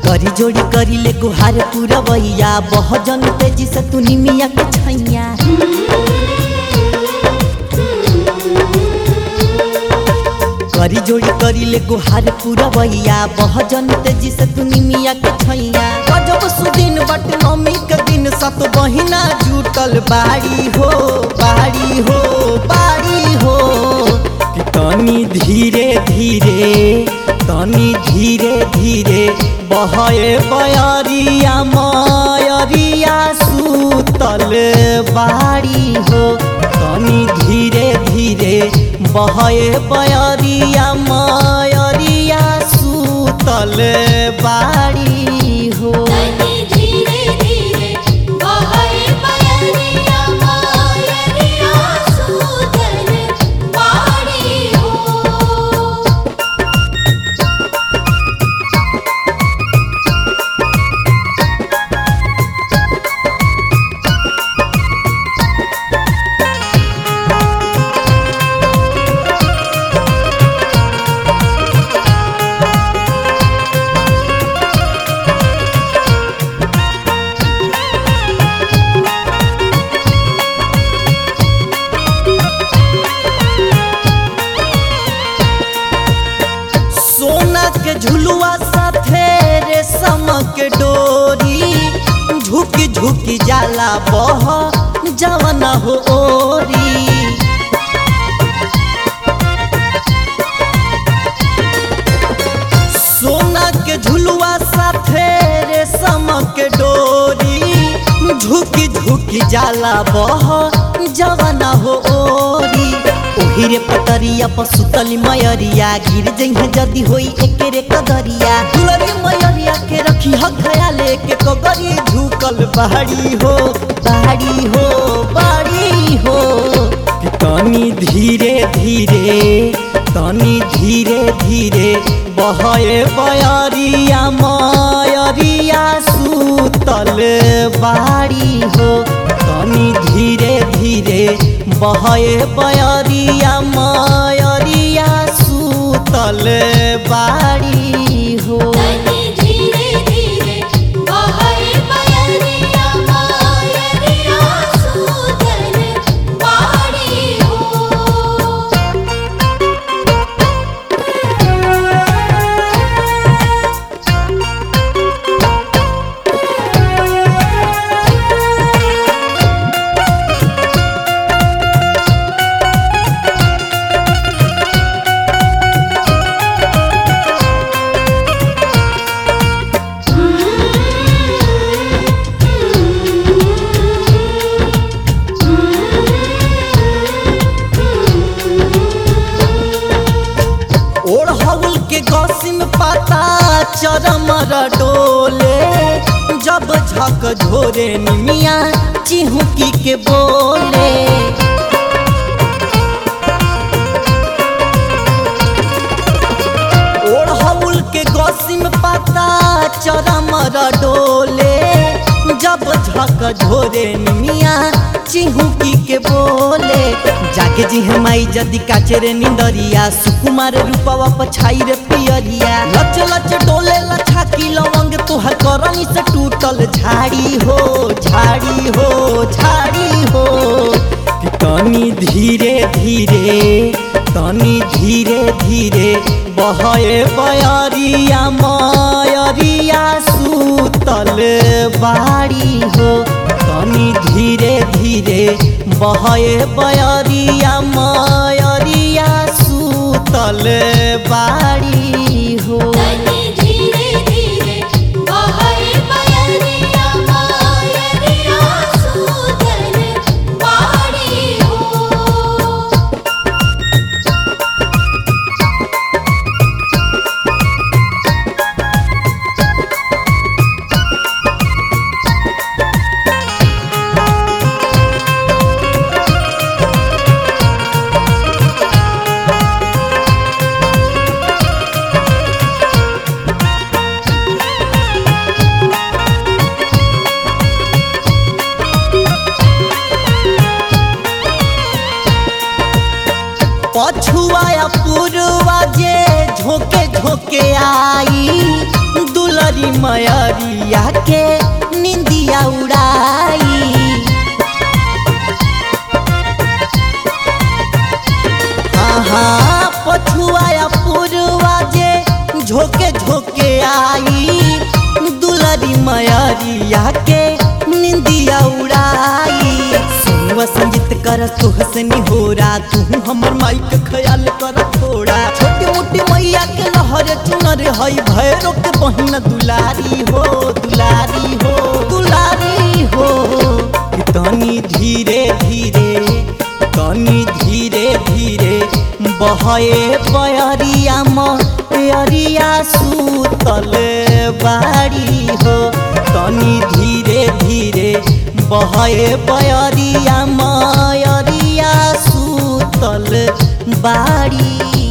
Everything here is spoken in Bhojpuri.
करी जोड़ी करी ले गुहार पूरा बहिया बह जन तेजी से तू निमिया के छैया करी जोड़ी करी ले गुहार पूरा बहिया बह जन तेजी से तू निमिया के छैया गजब सुदिन बट नमी के दिन सत बहिना जुटल बाड़ी हो बाड़ी हो बाड़ी हो कि तनी धीरे धीरे तनी धीरे धीरे बहे बयरिया मयरिया सुतल बाड़ी हो तनी धीरे धीरे बहे बयरिया मयरिया सुतल बाड़ी हो तनी धीरे धीरे बहे बयरिया मायरिया सुतल बाड़ी हो सोना के झुलुआ साथे रेशम के डोरी झुकी झुकी जाला बह जवन हो ओरी सोना के झुलुआ साथे रेशम के डोरी झुकी झुकी जाला बह जवन हो ओरी ओही रे पतरिया पसुतली मयरिया गिर जइहे जदी होई एके रे कदरिया दुलरी मयरिया के रखी ह खयाले के कगरी झुकल पहाड़ी हो पहाड़ी हो पहाड़ी हो कि तनी धीरे धीरे तनी धीरे धीरे बहे बयरिया मयरिया सुतल बाड़ी हो तनी धीरे धीरे बहे बयरिया मयरिया सुतल बाड़ी हो तनी धीरे धीरे बहे बयरिया मायरिया सुतल बाड़ी हो ओढ़ौल के गौसिम पाता चरमर डोले जब झक झोरे निमिया चिहुकी के बोले ओढ़ौल के गौसिम पाता चरमर डोले जब झक झोरे निमिया चिहुकी के बोले जाके जी हमाई जदी काचरे निंदरिया सुकुमार रूपवा पछाई रे पियरिया लच लच डोले लछा की लवंग तोहर करनी से टूटल झाड़ी हो झाड़ी हो झाड़ी हो कि तनी धीरे धीरे तनी धीरे धीरे बहे बयरिया मयरिया सुतल बाड़ी हो तनी धीरे धीरे बहे बयरिया मयरिया सुतल बाड़ी हो तनी धीरे धीरे बहे बयरिया मायरिया सुतल बाड़ी हो पछुआ या पूर्वा जे झोंके झोंके आई दुलरी दुलरी मयरिया के निंदिया उड़ाई हाँ पछुआ पुरवा जे झोके झोके आई दुलरी मयरिया के निंदिया उड़ाई सुनवा संगीत कर तू हसनी हो रा तू हमर माई के ख्याल कर थोड़ा छोटी मोटी मैया के लहर चुनर हई भैरो के बहिन दुलारी हो दुलारी हो दुलारी हो कि तनी धीरे धीरे तनी धीरे धीरे बहे बयरिया मयरिया सूतल बाड़ी हो तनी धीरे धीरे बहे बयरिया मयरिया सूतल बाड़ी